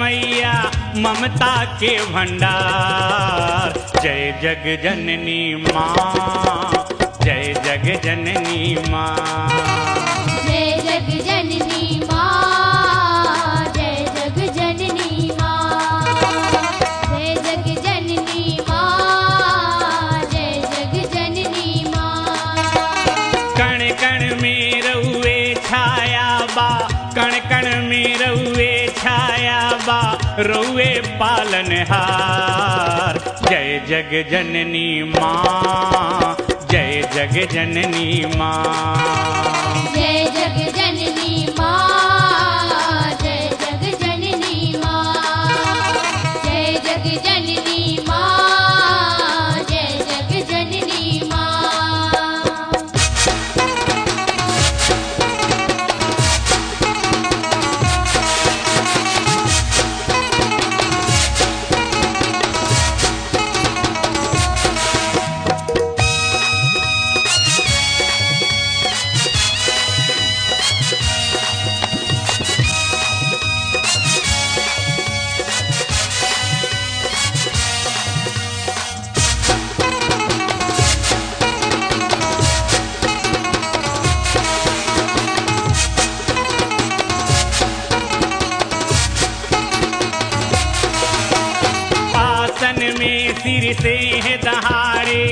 मैया ममता के भंडार जय जग जननी माँ जय जग जननी माँ जय जग जननी माँ जय जग जननी माँ जय जग जननी माँ जय जग जननी माँ कण कण में रउए छाया बा कण कण में रउए छाया बा रउए पालनहार जय जग जननी माँ जय जग जननी माँ जय जग जननी माँ जय जग जननी माँ जय जग जननी माँ जय जग जननी माँ आसन में सिर से है दहाड़े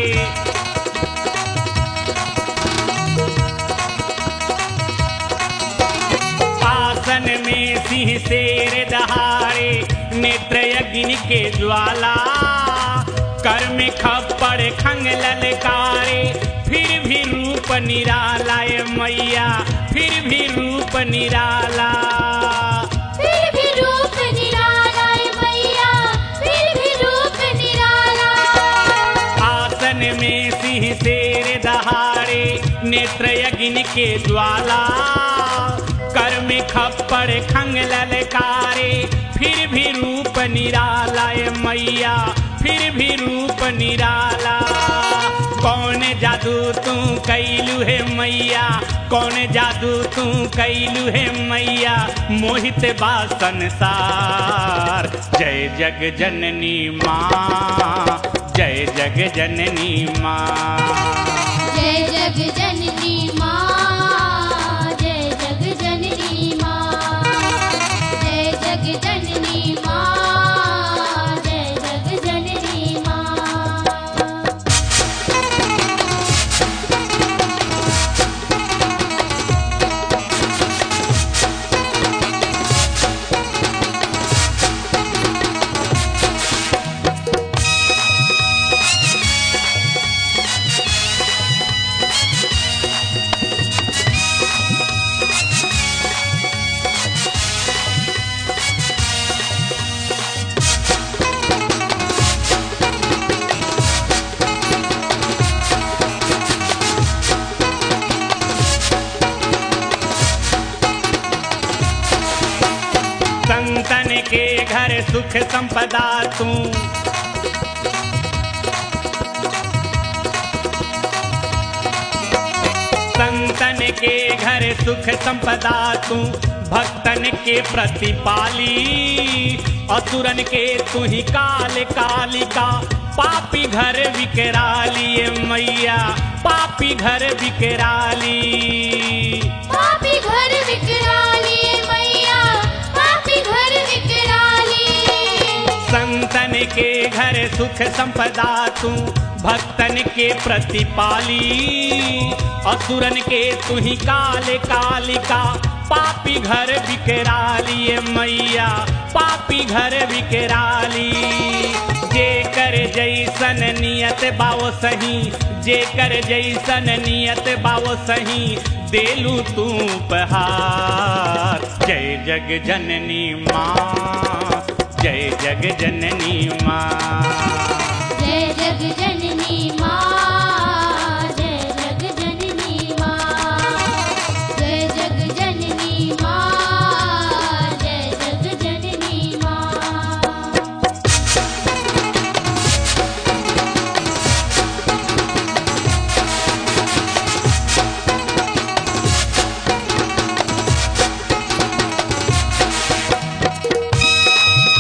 आसन में सिंह शेर दहाड़े नेत्र अग्नि के ज्वाला कर में खप्पड़ खंग ललकारे फिर भी रूप निराला ये मैया फिर भी रूप निराला फिर भी रूप निराला है मैया फिर भी रूप निराला आसन में सिंह शेर दहाड़े नेत्र अग्नि के ज्वाला कर में खप्पड़ खंग ललकारे फिर भी रूप निराला ये मैया फिर भी रूप निराला कौन जादू तू कैलू है मैया कौन जादू तू कैलू है मैया मोहित बा संसार जय जग जननी माँ जय जग जननी माँ जय जग जननी माँ जय जग जननी माँ जय जग जननी माँ जय जग जननी माँ संतन के घर सुख संपदा तू संतन के घर सुख संपदा तू भक्तन के प्रतिपाली असुरन के तू ही काल कालिका पापी घर विकराली ये मैया पापी घर विकराली पापी घर विकराली मैया पापी घर विकराली संतन के घर सुख संपदा तू भक्तन के प्रतिपाली असुरन के तू ही काल कालिका पापी घर विकराली ये मैया पापी घर विकराली जे कर जैसन नियत बाओ सही जे कर जैसन नियत बाओ सही देलू तू उपहार जय जग जननी माँ जय जग जननी माँ जय जग जननी माँ जय जग जननी माँ जय जग जननी माँ जय जग जननी माँ जय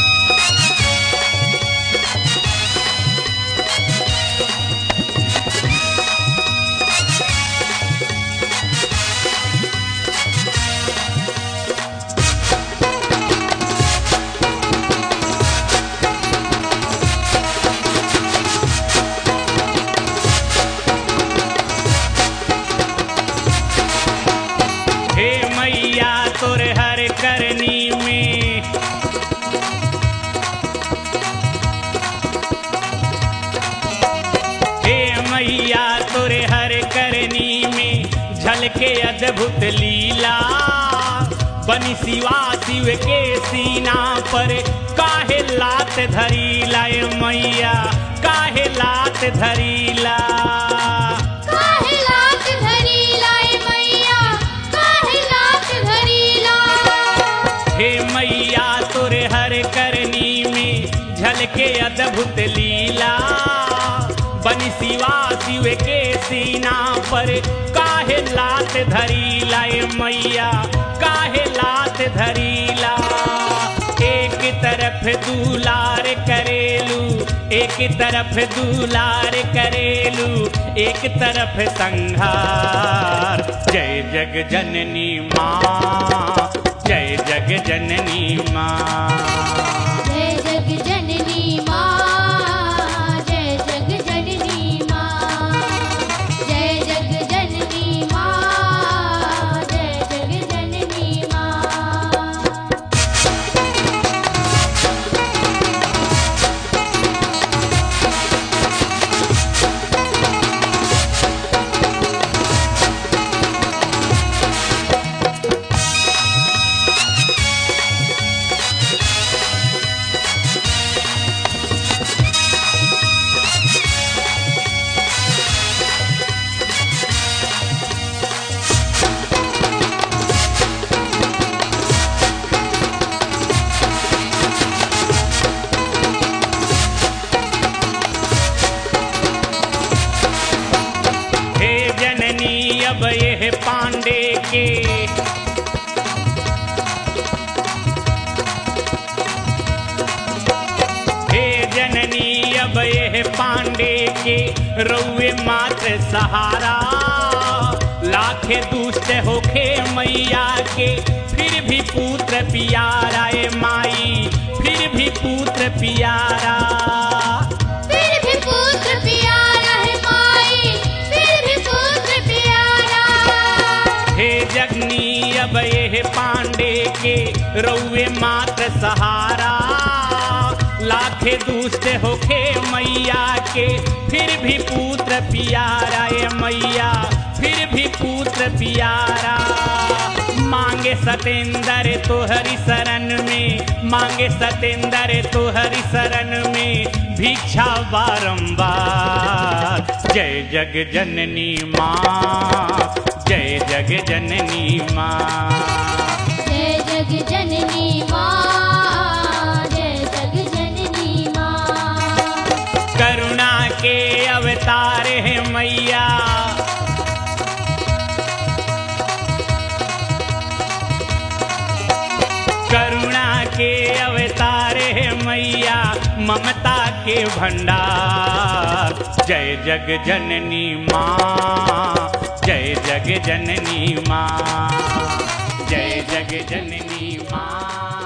अद्भुत लीला बनी शिवा शिव के सीना पर काहे लात धरीला ए मैया काहे लात धरीला काहे लात धरीला ए मैया काहे लात धरीला हे मैया तोरे हर करनी में झलके अद्भुत लीला बनी शिवा शिव के सीना पर काहे लात धरीला ए मैया काहे लात धरीला एक तरफ दुलार करेलू एक तरफ दुलार करेलू एक तरफ संहार जय जग जननी माँ जय जग जननी माँ जय जग जननी माँ जय जग जननी माँ जय जग जननी माँ जय जग जननी माँ हे जननी अब यह पांडे के हे जननी अब यह पांडे के रउए मात्र सहारा लाखे दुष्ट होखे मैया के फिर भी पुत्र पियारा ए माई फिर भी पुत्र पियारा फिर भी पुत्र प्यारा है माई फिर भी पुत्र प्यारा हे जगनी अब ये पांडे के रउए मात्र सहारा लाखे दुष्ट होखे मैया के फिर भी पुत्र पियारा ए मैया फिर भी पुत्र पियारा मांगे सतेंद्र तोहरी शरण में मांगे सतेंद्र तोहरी शरण में भिक्षा बारंबार जय जग जननी माँ जय जग जननी माँ जय जग जननी माँ जय जग जननी माँ करुणा के अवतार है मैया करुणा के अवतार है मैया ममता के भंडार जय जग जननी माँ जय जग जननी माँ जय जग जननी माँ